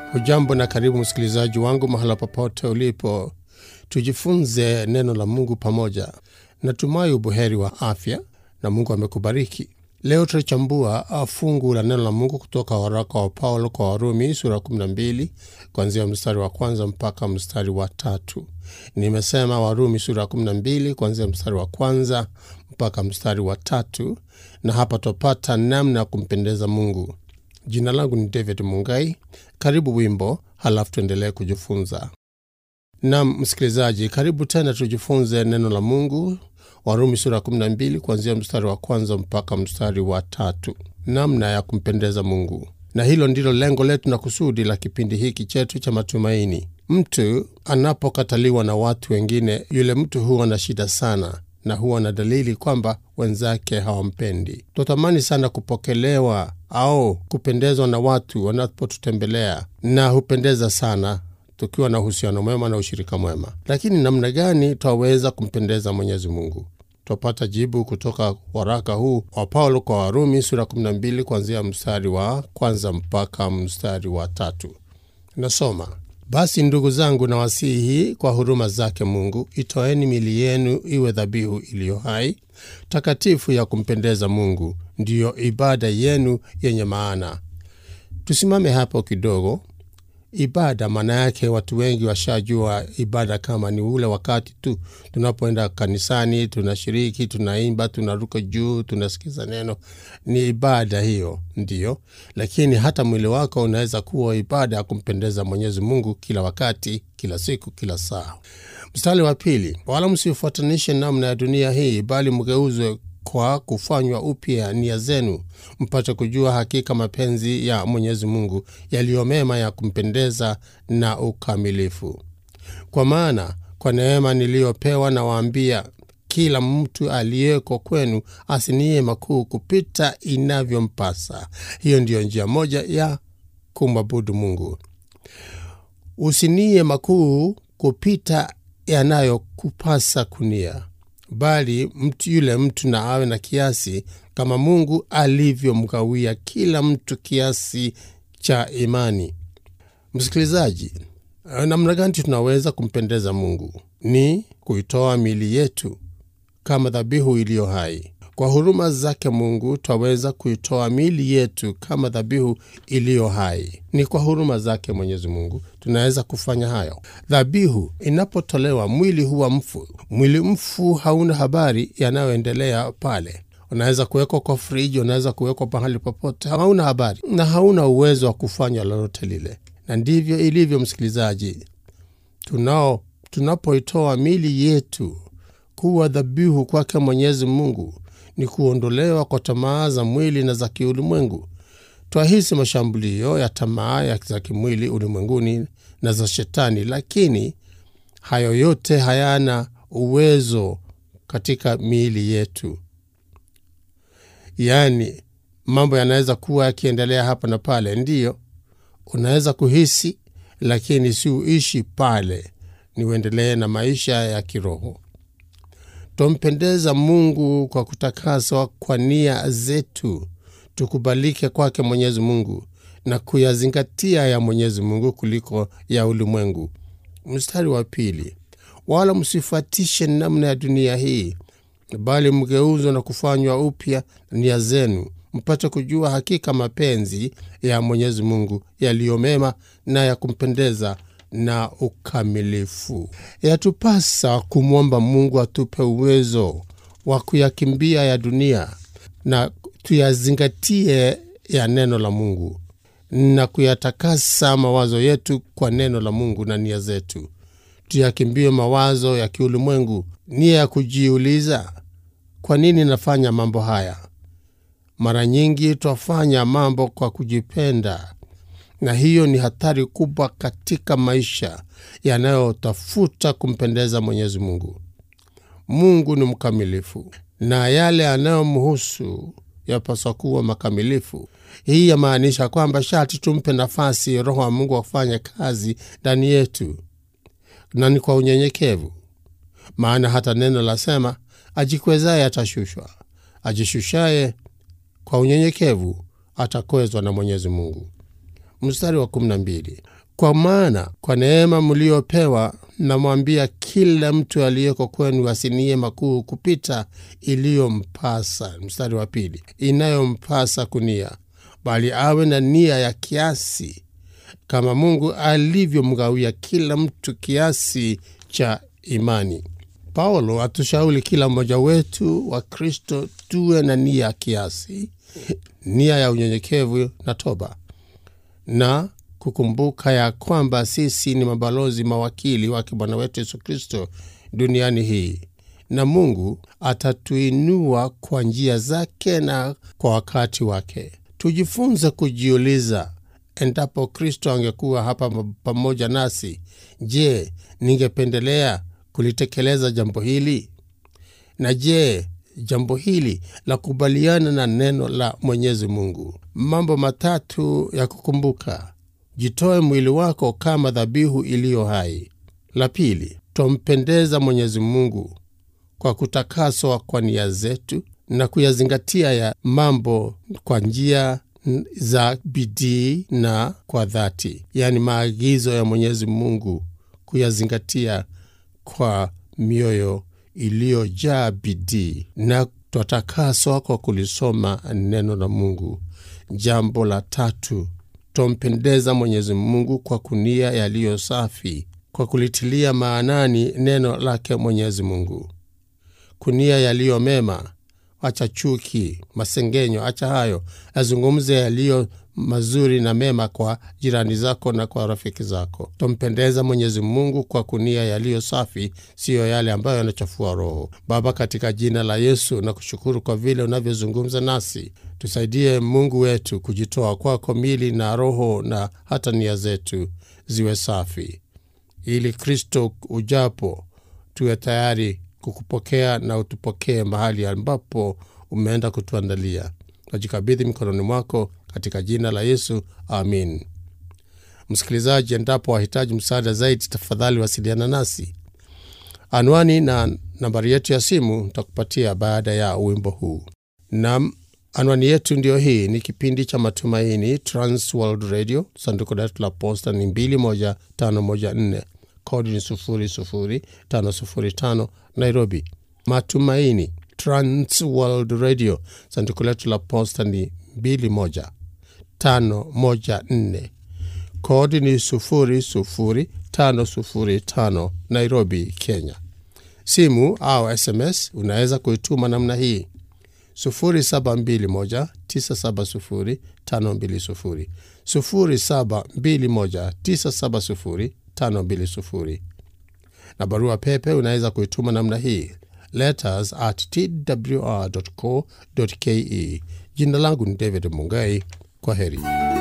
Hujambo na karibu msikilizaji wangu mahala popote ulipo, tujifunze neno la Mungu pamoja. Natumai ubuheri wa afya na Mungu amekubariki. Leo tutachambua fungu la neno la Mungu kutoka waraka wa Paulo kwa Warumi sura 12 kuanzia mstari wa kwanza mpaka mstari wa tatu. Nimesema Warumi sura 12 kuanzia mstari wa kwanza mpaka mstari wa tatu, na hapa tupata namna ya kumpendeza Mungu. Jina langu ni David Mungai. Karibu wimbo, halafu tuendelee kujifunza. Nam msikilizaji, karibu tena tujifunze neno la Mungu. Warumi sura 12 kuanzia mstari wa kwanza mpaka mstari wa tatu, namna ya kumpendeza Mungu. Na hilo ndilo lengo letu na kusudi la kipindi hiki chetu cha matumaini. Mtu anapokataliwa na watu wengine, yule mtu huwa na shida sana na huwa na dalili kwamba wenzake hawampendi. Twatamani sana kupokelewa au kupendezwa na watu wanapotutembelea, na hupendeza sana tukiwa na uhusiano mwema na ushirika mwema. Lakini namna gani twaweza kumpendeza Mwenyezi Mungu? Twapata jibu kutoka waraka huu wa Paulo kwa Warumi sura 12 kuanzia mstari wa kwanza mpaka mstari wa tatu. Nasoma: basi ndugu zangu, nawasihi kwa huruma zake Mungu, itoeni mili yenu iwe dhabihu iliyo hai, takatifu, ya kumpendeza Mungu, ndiyo ibada yenu yenye maana. Tusimame hapo kidogo. Ibada maana yake, watu wengi washajua ibada kama ni ule wakati tu tunapoenda kanisani, tunashiriki, tunaimba, tunaruka juu, tunasikiza neno. Ni ibada hiyo, ndiyo. Lakini hata mwili wako unaweza kuwa ibada ya kumpendeza Mwenyezi Mungu kila wakati, kila siku, kila saa. Mstari wa pili, wala msifuatanishe namna ya dunia hii, bali mgeuzwe kwa kufanywa upya nia zenu, mpate kujua hakika mapenzi ya Mwenyezi Mungu yaliyo mema, ya kumpendeza na ukamilifu. Kwa maana kwa neema niliyopewa nawaambia, kila mtu aliyeko kwenu asinie makuu kupita inavyompasa. Hiyo ndiyo njia moja ya kumwabudu Mungu. Usinie makuu kupita yanayokupasa kunia bali mtu yule mtu na awe na kiasi kama Mungu alivyomgawia kila mtu kiasi cha imani. Msikilizaji, namna gani tunaweza kumpendeza Mungu? Ni kuitoa miili yetu kama dhabihu iliyo hai. Kwa huruma zake Mungu twaweza kuitoa miili yetu kama dhabihu iliyo hai. Ni kwa huruma zake Mwenyezi Mungu tunaweza kufanya hayo. Dhabihu inapotolewa, mwili huwa mfu. Mwili mfu hauna habari yanayoendelea pale. Unaweza kuwekwa kwa friji, unaweza kuwekwa pahali popote, hauna habari na hauna uwezo wa kufanya lolote lile. Na ndivyo ilivyo, msikilizaji, tunao tunapoitoa miili yetu kuwa dhabihu kwake Mwenyezi Mungu ni kuondolewa kwa tamaa za mwili na za kiulimwengu. Twahisi mashambulio ya tamaa za kimwili ulimwenguni na za Shetani, lakini hayo yote hayana uwezo katika miili yetu. Yaani, mambo yanaweza kuwa yakiendelea hapa na pale, ndiyo unaweza kuhisi, lakini si uishi pale, ni uendelee na maisha ya kiroho. Twampendeza Mungu kwa kutakaswa kwa nia zetu, tukubalike kwake Mwenyezi Mungu na kuyazingatia ya Mwenyezi Mungu kuliko ya ulimwengu. Mstari wa pili, wala msifuatishe namna ya dunia hii, bali mgeuzwe na kufanywa upya nia zenu, mpate kujua hakika mapenzi ya Mwenyezi Mungu yaliyo mema na ya kumpendeza na ukamilifu. Yatupasa kumwomba Mungu atupe uwezo wa kuyakimbia ya dunia na tuyazingatie ya neno la Mungu na kuyatakasa mawazo yetu kwa neno la Mungu na nia zetu. Tuyakimbie mawazo ya kiulimwengu, nia ya kujiuliza, kwa nini nafanya mambo haya? Mara nyingi twafanya mambo kwa kujipenda na hiyo ni hatari kubwa katika maisha yanayotafuta kumpendeza Mwenyezi Mungu. Mungu ni mkamilifu na yale yanayomhusu yapaswa kuwa makamilifu. Hii yamaanisha kwamba sharti tumpe nafasi Roho wa Mungu afanye kazi ndani yetu, na ni kwa unyenyekevu, maana hata neno lasema, ajikwezaye atashushwa, ajishushaye kwa unyenyekevu atakwezwa na Mwenyezi Mungu. Mstari wa kumi na mbili Kwa maana kwa neema mliopewa, namwambia kila mtu aliyeko kwenu asinie makuu kupita iliyompasa, mstari wa pili, inayompasa kunia, bali awe na nia ya kiasi, kama Mungu alivyomgawia kila mtu kiasi cha imani. Paulo atushauri kila mmoja wetu wa Kristo tuwe na nia ya kiasi, nia ya unyenyekevu na toba, na kukumbuka ya kwamba sisi ni mabalozi mawakili wake Bwana wetu Yesu Kristo duniani hii, na Mungu atatuinua kwa njia zake na kwa wakati wake. Tujifunze kujiuliza, endapo Kristo angekuwa hapa pamoja nasi, je, ningependelea kulitekeleza jambo hili? Na je, jambo hili la kubaliana na neno la Mwenyezi Mungu? Mambo matatu ya kukumbuka: jitoe mwili wako kama dhabihu iliyo hai. La pili, twampendeza Mwenyezi Mungu kwa kutakaswa kwa nia zetu na kuyazingatia ya mambo kwa njia za bidii na kwa dhati, yaani maagizo ya Mwenyezi Mungu kuyazingatia kwa mioyo iliyojaa bidii, na twatakaswa kwa kulisoma neno la Mungu. Jambo la tatu, twampendeza Mwenyezi Mungu kwa kunia yaliyo safi, kwa kulitilia maanani neno lake Mwenyezi Mungu, kunia yaliyo mema. Acha chuki, masengenyo, acha hayo, azungumze yaliyo mazuri na mema kwa jirani zako na kwa rafiki zako. Twampendeza Mwenyezi Mungu kwa kunia yaliyo safi, siyo yale ambayo yanachafua roho. Baba, katika jina la Yesu na kushukuru kwa vile unavyozungumza nasi, tusaidie Mungu wetu kujitoa kwako, mili na roho na hata nia zetu ziwe safi, ili Kristo ujapo tuwe tayari kukupokea na utupokee mahali ambapo umeenda kutuandalia. Najikabidhi mikononi mwako katika jina la Yesu, amin. Msikilizaji, endapo wahitaji msaada zaidi, tafadhali wasiliana nasi. Anwani na nambari yetu ya simu nitakupatia baada ya wimbo huu. Nam, anwani yetu ndiyo hii. Ni kipindi cha Matumaini, Trans World Radio, sanduku letu la posta ni 21514 kodi ni 00505 Nairobi. Matumaini, Trans World Radio, sanduku letu la posta ni 21514 kodi ni 00505 Nairobi, Kenya. Simu au SMS unaweza kuituma namna hii 0721970520 0721970520 na barua pepe unaweza kuituma namna hii letters at twr.co.ke. Jina langu ni David Mungai. Kwa heri.